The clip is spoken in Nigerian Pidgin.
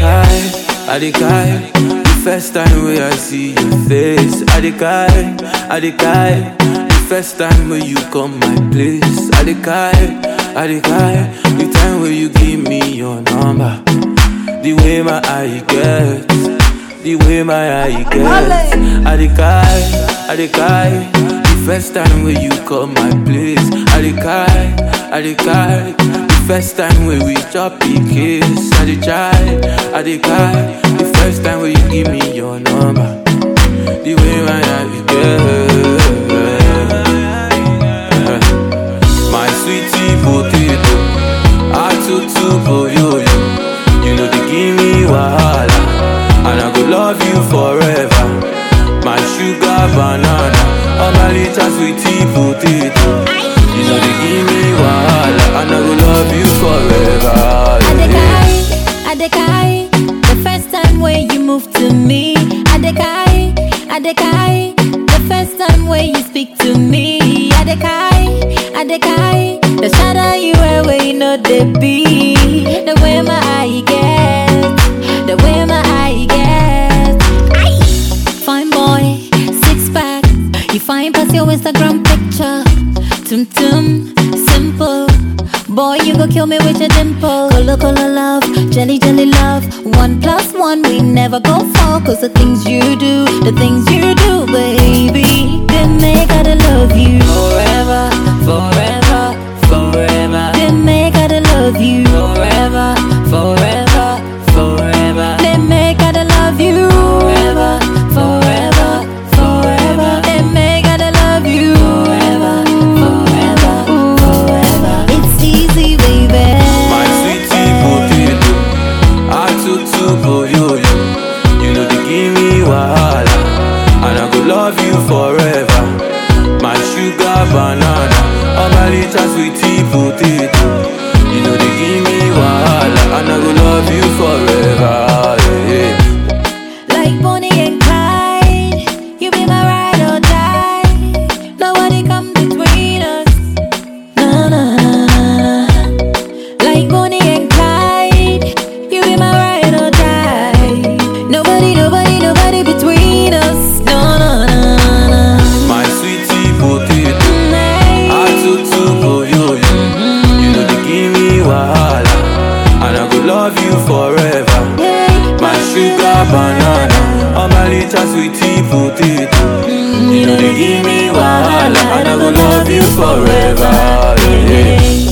kai, I dey kai. The first time when I see your face, I dey kai, I dey kai. The first time when you come my place, I dey kai, I dey kai. The time when you give me your number, the way my eye get, the way my eye get. I dey kai, I dey kai. The first time when you come my place, I dey kai, I dey kai. The first time when we chop the kiss, I dey try, I dey kai. The first time when you give me your number, the way my eye get. My sweetie potato, atutu boyoyo. You know they give me wahala, and I go love you forever. My sugar banana, oh my little sweetie potato. You know they give me wahala, and I go love you forever. yeah. Adekai, Adekai, the first time when you move to me. Adekai, Adekai, the first time when you speak to me. Adekai, Adekai, the shadow you wear where you know they be. The way my eye get, the way my eye get. Aye. Fine boy, six pack, you find past your Instagram picture. Tum tum, simple. Boy, you go kill me with your dimple. Color, color love, jelly, jelly love. One plus one, we never go fall. Cause the things you do, the things you do, baby. They make I to love you. Forever, forever, forever, They make I to love you. forever, forever, forever. They make I to love you. Forever, forever, forever. They make I to love you. Forever, forever, forever. It's easy, baby. My sweetie potato, atutu boyoyo. You know they give me wahala, and I go love you forever. My sugar banana, oh my little sweetie potato. You know they give me wahala, and I go love you forever. yeah. Like Bonnie and Clyde, you be my ride or die. Nobody come between us. Na na na na. Like Bonnie and Clyde, you be my ride or die. Nobody, nobody, nobody between us. No no no no. My sweetie potato. Atutu boyoyo. You know they give me wahala, and I go love you forever. My sugar banana, oh my little sweetie potato. You know they give me wahala, and I go love you forever. yeah.